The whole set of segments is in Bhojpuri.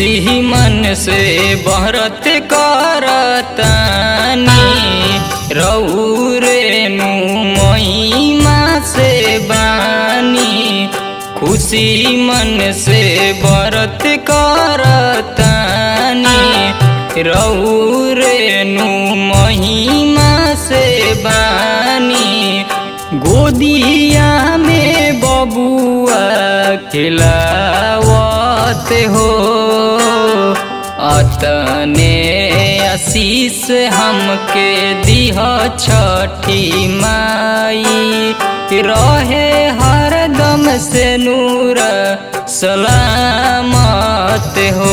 खुशी मन से बहरत करतानी रौरेनु महिमा से बानी खुशी मन से बरत करतानी रौरेनु महिमा से बानी गोदिया में बबुआ खिलावत हो अतने आशीष हमके दिह छठी माई रहे हरदम से नूर सलामत हो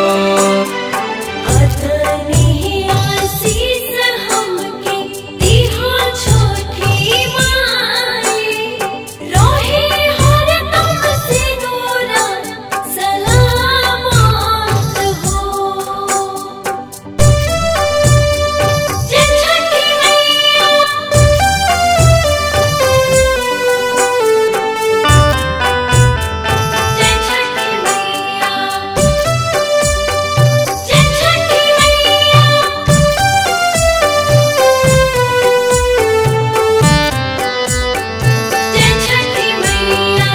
अतनी आशीष हमके दिहा छोटी माई रोहे हरदम से नूरा सलामत हो जय छठी मैया जय छठी मैया जय छठी मैया जय छठी मैया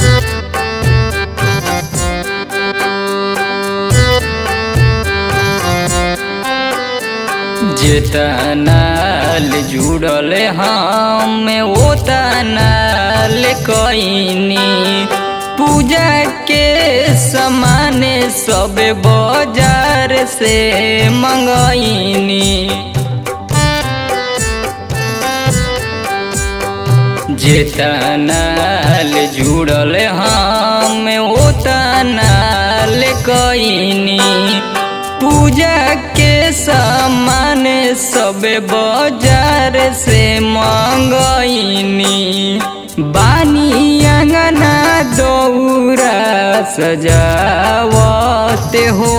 जेतनाल जुड़ल हम ओतनाल कईनी पूजा के समान सब बाजार से मंगईनी जेतनाल जुड़ल हम ओतनाल कईनी पूजा के सामान सब बाजार से मंगईनी बानी अंगना दौरा सजावत हो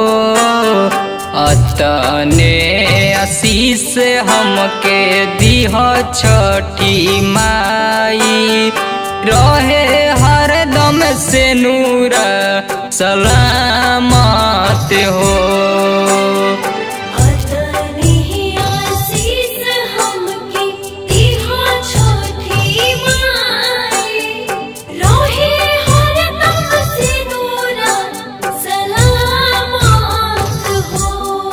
अतने आशीष हमके दिह छठी माई रहे हरदम से नूर सलामत हो अतनी आशीष हमके दिहा छोटी माई रोहे हरदम से नूरा सलामत हो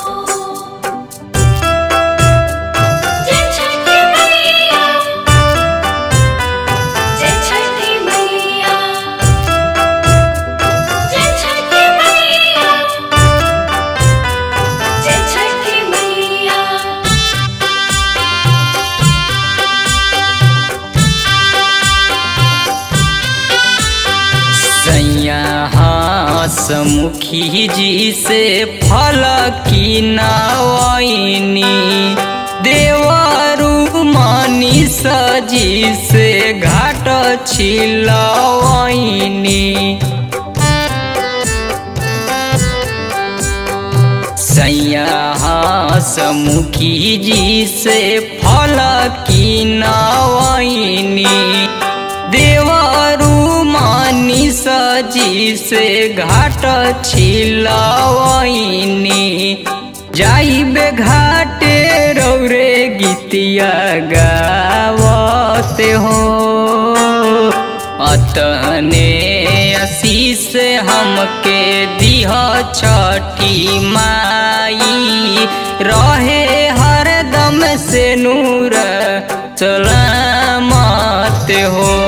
जय छठी मैया जय छठी मैया जय छठी मैया जय छठी मैया सैया हसमुखी जी से फल की नवैनी देवरू मनी सजी से घाट छिलवैनी सैया हसमुखी जी से फल की नवैनी देवरू मानी सजी से घाट छिलवैनी जाइबे घाटे रौरे गीतिया गावत हो अतने आशीष हमके दिह छठी माई रहे हरदम से नूर सलामत हो